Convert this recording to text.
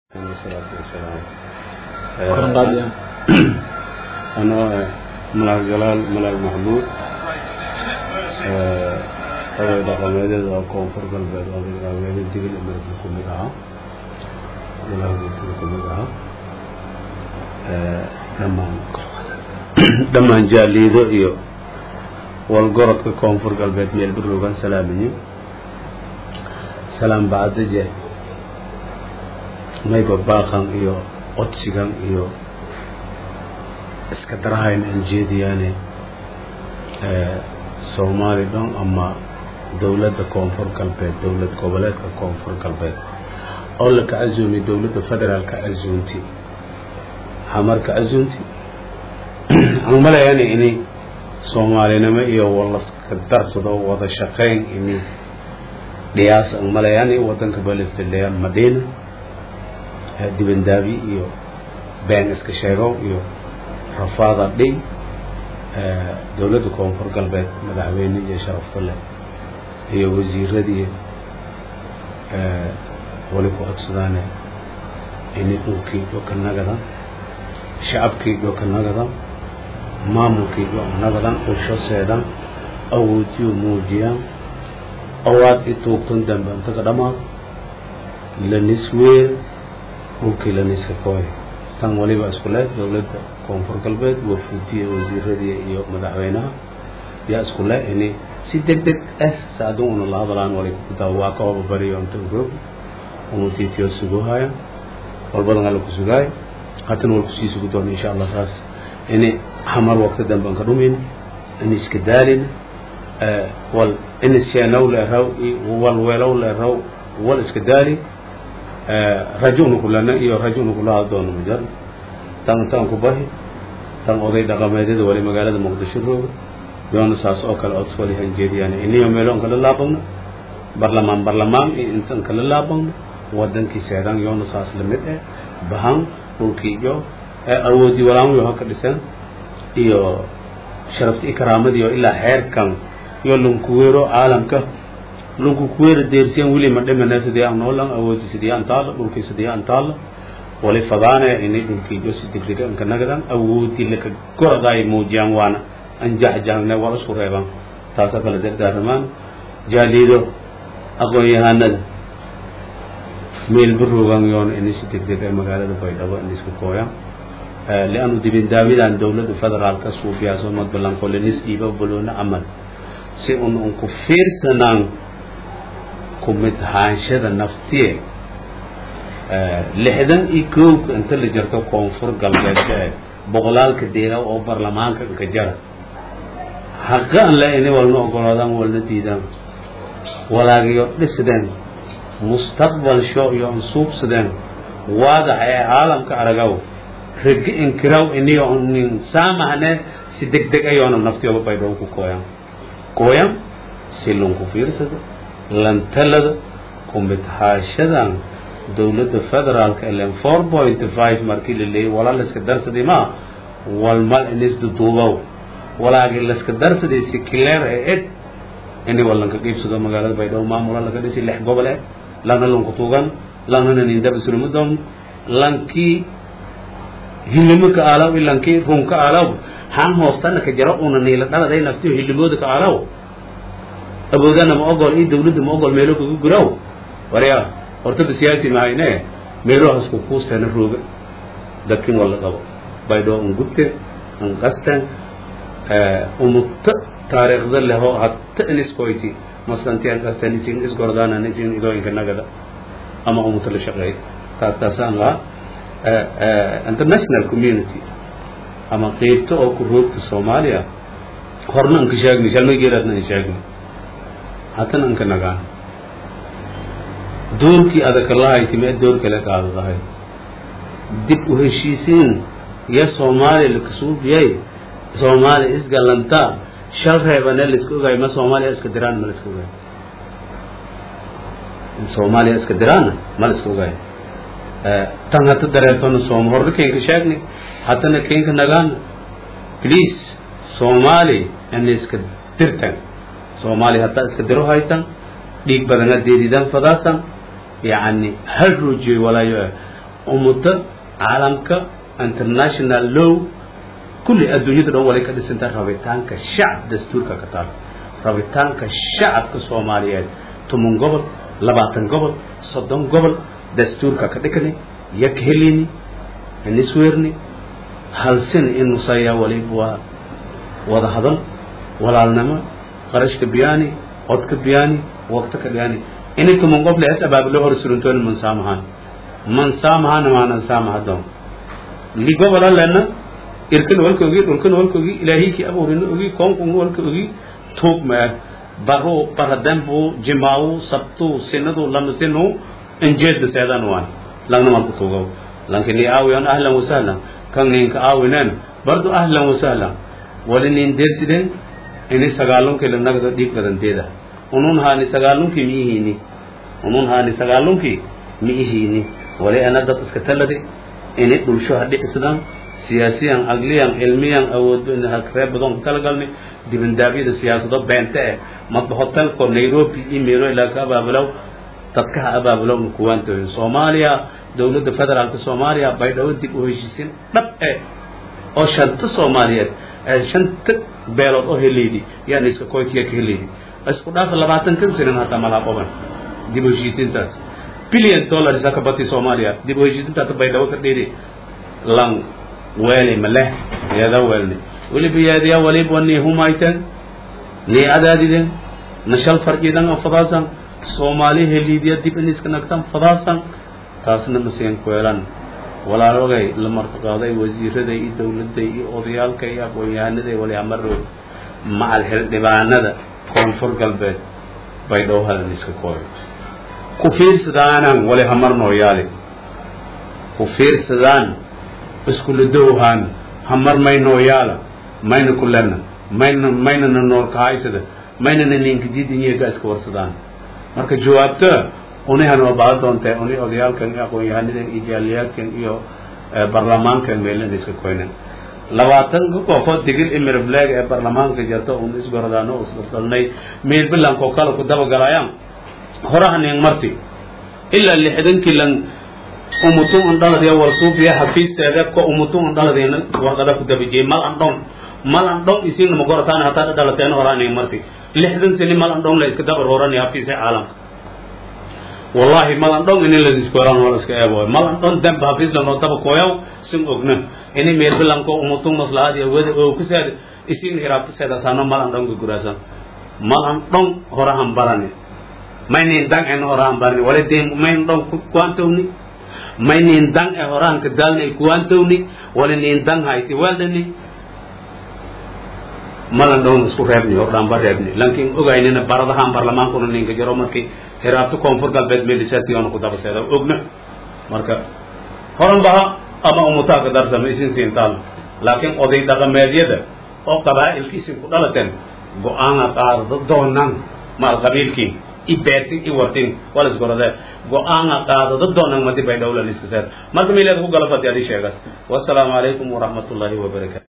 salaatu wasalaam Koran qaadi ah. anoo ah malaag jalaal malaag maxmuud oday dhaqameedyada oo koonfur galbeed oday dhaqameedya digil amerika ku mid ahaa malaagka ku mid ahaa dhammaan dhammaan jaaliido iyo walgorodka koonfur galbeed meel baroogan salaamiye salaam bacdaje mayba baaqan iyo codsigan iyo iska darahayn aan jeediyaane soomaali dhan ama dowladda koonfur galbeed dowlad goboleedka koonfur galbeed oo la ka casuumi dowladda federaalka casuunti hamarka casuunti aan malayana ini soomaalinimo iyo walaska darsado wada shaqayn ini dhiyaas aan malayani wadanka balistaleya madina dibandaabi iyo been iska sheegow iyo rafaada dhiy dowladda koonfur galbeed madaxweyne iyo sharafta leh iyo wasiiradii wali ku codsadaane ini dhulkii dhoka nagadan shacabkii dhoka nagadan maamulkii dhoka nagadan dhulsho seedan awoodiyo muujiyaan awaad i tuugtan dambe intaga dhamaado lanis weer dhulkii laniska kooy tan waliba isku leh dowladda koonfur galbeed wafuudiya wasiiradii iyo madaxweynaha yaa isku leh ini si deg deg ah saadun una la hadlaan wali kudaa waa ka hobabariyo inta roog umutiitiyo suguhaya walbadan alla ku sugaayo hatan wal kusii sugu doona insha allah saas ini hamar waqti dambe anka dhumin ini iska daalin wal ini sheenow leeraw wal weelow leeraw wal iska daali rajuna kulana iyo rajuna kulaha doono majar tan tan ku bahi tan oday dhaqameedyada wali magaalada muqdisho rooga yoona saas oo kale ods wali hanjeediyaan iniyo meeloon kala laabagno barlamaan barlamaan iyo intan kala laabagno wadankii seedan yoona saas lamid eh bahan dhulkii iyo awoodii walaamayo haka dhisan iyo sharafti i karaamadii oo ilaa xeerkan iyo lunkuweero caalamka lunku kuweera deersiyan wili ma dhimana sidii aan noolan awoodi sidii aan taalo dhulkii sidii aan taalo wali fadaane ini dhulkii iyo si degdega anka nagadan awoodii laka goraday muujiyaan waana an jaxjaxne wala isku reeban taasoo kale dardaaramaan jaaliido aqoon-yahanada meel baroogan yoon ini si degdeg ee magaalada baydhabo in iska kooyaan lianu dibindaabidan dowladda federaalka suubiyaaso madbalanko lenis dhiiba baloona camal si un unku fiirsanaan kumid haanshada naftiye lixdan iyo koowka inta la jirto koonfur galbeedka ee boqolaalka deegaw oo barlamaanka inka jara haqa an la ini walna ogolaadaan walna diidaan walaagiyo dhisdeen mustaqbal sho iyo ansuubsadeen waadax ee caalamka aragaw ragi inkiraw iniyo nin saamahne si deg deg ayoona naftiyooba baydhow ku kooyan kooyan si lunku fiirsado lantalada kumid haashadan dowladda federaalka ilen four point five markii la leeyay walaa layska darsaday ma walmal inisduduubow walaagi layska darsaday si kileer ee eg ini walanka qiibsado magaalada baydhabo maamula laga dhisi lix gobol eh lana lunku tuugan lanana nindabisulumadon lankii hilimo ka aalaw i lankii run ka aalaw han hoostana ka jaro una niila dhaladay naftiyo hilimooda ka aalaw awoodana ma ogol iyo dawladda ma ogol meelo kaga guraw warya horta basiyaati mahayne meelohas ku kuusteena rooga dadkin wala qabo baydhoo an gubten an qasten umutta taariikhda leho hatta iniskoyti masanti an qasten isin isgordana isin idooyinka nagada ama umutta la shaqeey taas taasaan lahaa international community ama qeybta oo ku roogta soomaaliya horna anka sheegni shalmay geeraadna an sheegni hatan anka nagaan doorkii adaka lahayti mee door kale qaadadahay dib u heshiisiin iyo soomaaliya lakasuubiyay soomaaliya isgalanta shal reebane laiska ogaay ma soomaaliya iska diraan ma laiska ogaay soomaaliya iska diraanna ma laiska ogaay tan hata dareertona soom horna keenka sheegni hatana keenka nagaana please soomaali ana iska dirtan soomaaliya hataa iska diro haytan dhiig badana deedidan fadaasan yani hal ruujiyo walaayo ummadda caalamka international law kulli adduunyada dhan walay ka dhisantahay rabitaanka shacab dastuurka ka taal rabitaanka shacabka soomaaliyeed toban gobol labaatan gobol soddon gobol dastuurka ka dhikani yak helini nisweerni halsin in nusaya waliba waa wada hadal walaalnimo qarashka biyaani codka biyaani waqti ka biyaani inay toban goble es abaabilo hor suruntooni man saamahaan man saamahana maanan saamahadon li gobola lena irkan walka ogi dhulkan walka ogi ilaahiyki abuurina ogi koonkun walka ogi tuug maa baro baradembu jimaawu sabtu sinadu lamasinu injeedda seedan waan langna malku tuugaw lanki ni aawiyan ahlan wasahlan kan ninka aawinen bardu ahlan wasahlan wali nin deersiden ini sagaalunki lanagda dhiig badanteeda unun haani sagaalunki mi ihini unun haani sagaalunki mi ihini wali ana dad iska talade ini dhulsho hadhicisadan siyaasiyan agliyan cilmiyan awoodo reer badan ku talagalni dibandaabyada siyaasado beente eh madba hotelko nairobi iyo meelo ilaa ka abaabulow dadkaha abaabulow kuwaantoy soomaaliya dowladda federaalka soomaaliya baydhabo dib u heshiisin dhab eh oo shanta soomaaliyeed shanta beelood oo heleydi yani iska koykiya ka heleydi isku dhaafa labaatan kan sinan hataa malaa qoban dib u heshiisintaas billion dollars ka bati soomaaliya dib u heshiisintaas baydhabo ka dheeri lan weeli maleh yeeda weelni weliba yeediya waliba wani humayten ni adaadiden nashal farjidan oo fadaasan soomaali heliidiya dib in iska nagtan fadaasan taasna masiin kuelan walaalogay la martaqaaday wasiirada iyo dowladda iyo odayaalka iyo aqoon-yahanada wali amaro macal xildhibaanada koonfur galbeed bay dhowhadan iska kooyo ku fiirsadaanan wali hamar nooyaali ku fiirsadaan iskuladowhaan hamar may nooyaala mayna kulena mayna maynana noolkahaysada maynana ninkadiidinyaga iska warsadaan marka jawaabta unihan waa baa doonta uni odayaalkan iyo aqoon-yahanadan iyo jaaliyaalkan iyo barlamaankan meelana iska koynan labaatanka koofood digil imirfleeg ee barlamaanka jarta un isgordaan oo isdaldalnay meel bilankoo kale ku dabagalayaan horahanin marti ilaa lixdankii lan umutun andhaladiya warsuufiya xafiisteeda ko umutun andhaladina warqada ku dabajiyey mal andhon mal andhon isiina magorotaan hataa dhalateen horahanin marti lixdan sini mal andhon la iska dabar horanaya xafiisa caalamka wallahi malandhon ini ladiskoraan wala iska eebo malandhon demba hafisla noo daba koyaw sin ogna ini meel bilanko umutun maslahad iyo wada oo kusaad isin hiraabta seedataano malandhon ka guraasan malandhon horahan barani maynin dang en horahan barani wala dem mayn dhon kuantowni maynin dang e horahan ka daalni kuantowni wala nin dang hayti weldani malandhon isku reebni hordhaan ba reebni lankin ogaynina baradahan barlamaankuna ninka jaro markii hiraabto koonfur galbeed meelisatiyoona ku dabaseeda ogna marka horan baha ama umutaa ka darsama isin siintaan laakiin oday dhaqameedyada oo qabaa'ilkiisin ku dhalateen go-aana qaadada doonan maal qabiilkiin i beertin i wartin wala isgorodee go-aana qaadada doonan madi bay dhowlan iska seed marka miileed ku galafati adi sheegas wasalaamu calaykum waraxmatullaahi wabarakaatu